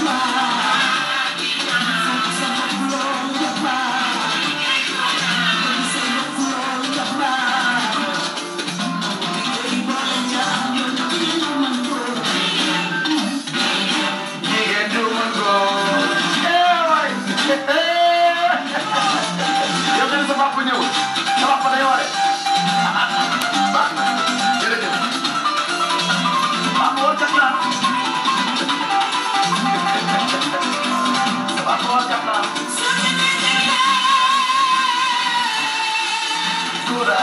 jigéen du mën góor eh waay yow kenn sa papa ñëwul sa papa day ware baax na jërëjëf papa war kat naa sa papa war kat naa Kura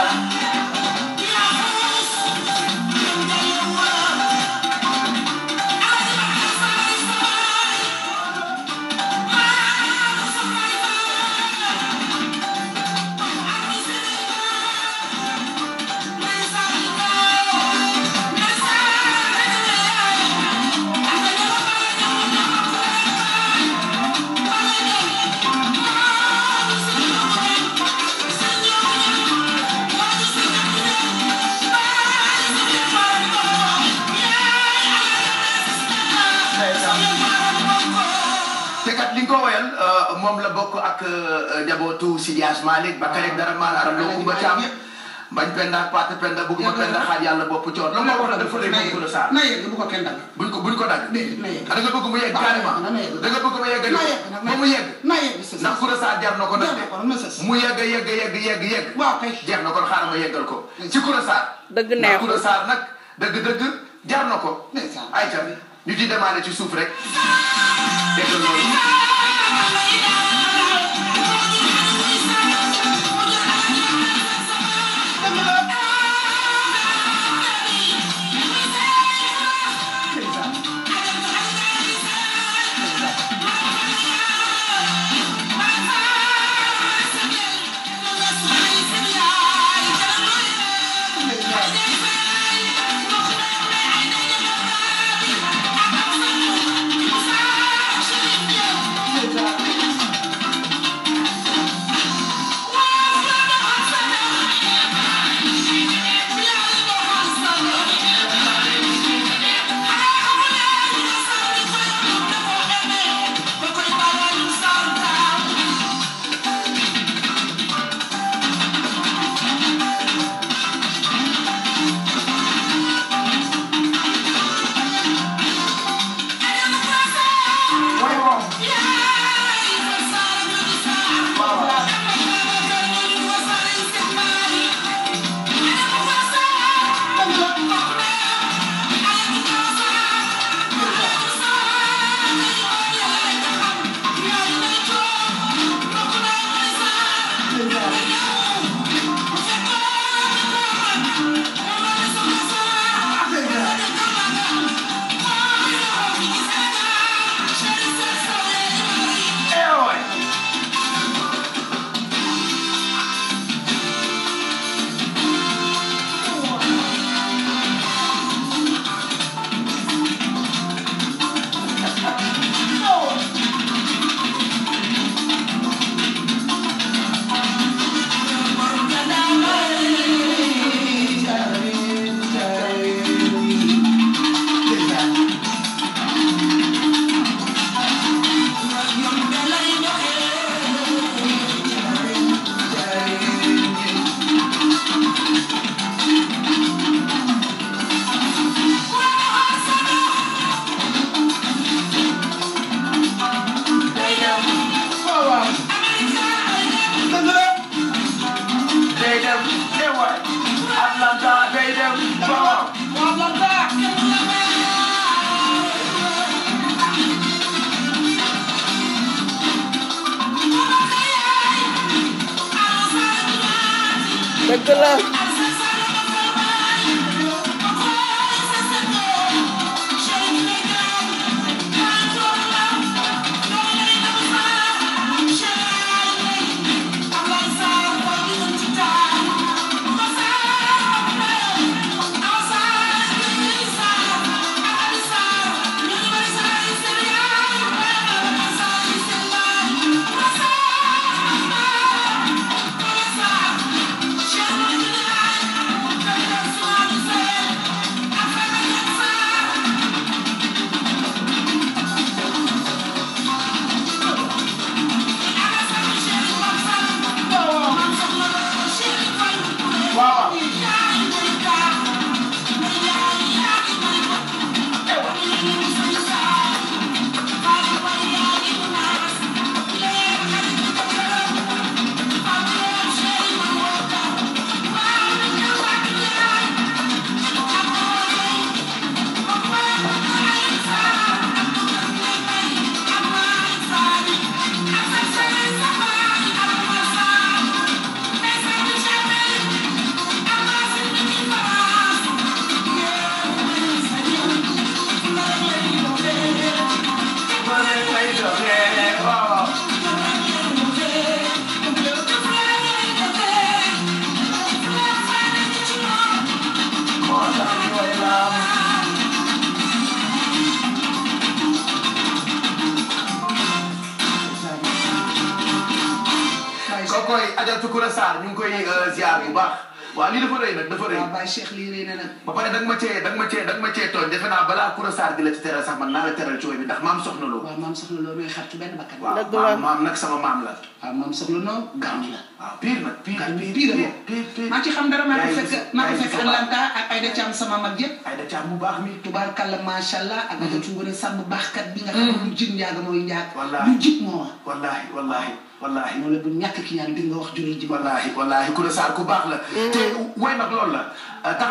te kat li nga ko woyal moom la bokk ak njabootu Sidi Hadj Malick ba Karek dara maan aram loo kumba caam bañ penda paate penda bugguma penda xaaj yàlla bopp coor la ma wax dafa lay bëgg la saa na yegg bu ko kenn dagg. buñ ko buñ ko dagg déedéet na yegg. da nga bëgg mu yegg carrément na yegg. da nga bëgg mu yegg na yegg nag ba mu yegg na yegg sës. ndax Koura Sarr jar na ko nag jar na ko nag na sës. mu yegg yegg yegg yegg yegg waaw kay. jeex na kon xaaral ma yeggal ko ci Koura Sarr dëgg ndax neexul. Koura Sarr nag dëgg dëgg jar na ko ndeysaan. ayca ñu ci demandé ci suuf rek dégg loolu mooy moom eh waay waaw waaw. dëgg la. day dem eh waay Atlanta day dem waaw waaw lan daa. dëgg la Thank you. Koura Sarr ñu ngi koy ziar bu baax waaw lii dafa rëy nag dafa rëy waaw Baye Cheikh lii rëy na nag ba pare danga ma cee danga ma cee danga ma cee tooñ defe naa balaa Koura Sarr di la ci teral sax man naa la teral cooy bi ndax maam soxna loo waaw maam soxla loo nooy xaritu benn bakkan waaw Dëgg la. maam maam nag sama maam la waaw maam soxla noo gaañu la waaw pire nag pire gaañu pire pire pire moom pire pire maa ci xam dara maa ko Yaay fekk gis- maa ko yaay fekk gis bu baax. Atlanta ak Aïda Thiam sama mag yëpp ay da caam bu baax mi tubaarkàlla macha allah ak nga tu ngone sàmm baaxkat bi nga xam ne lu jig njaaga mooy njaag Wallaahi. lu jig moo wax wallahi wallahi wallahi moo la bu ñàkk ki ñaan di nga wax juróom ji wallahi wallahi Koura Sarr ku baax la te way nag loolu la tax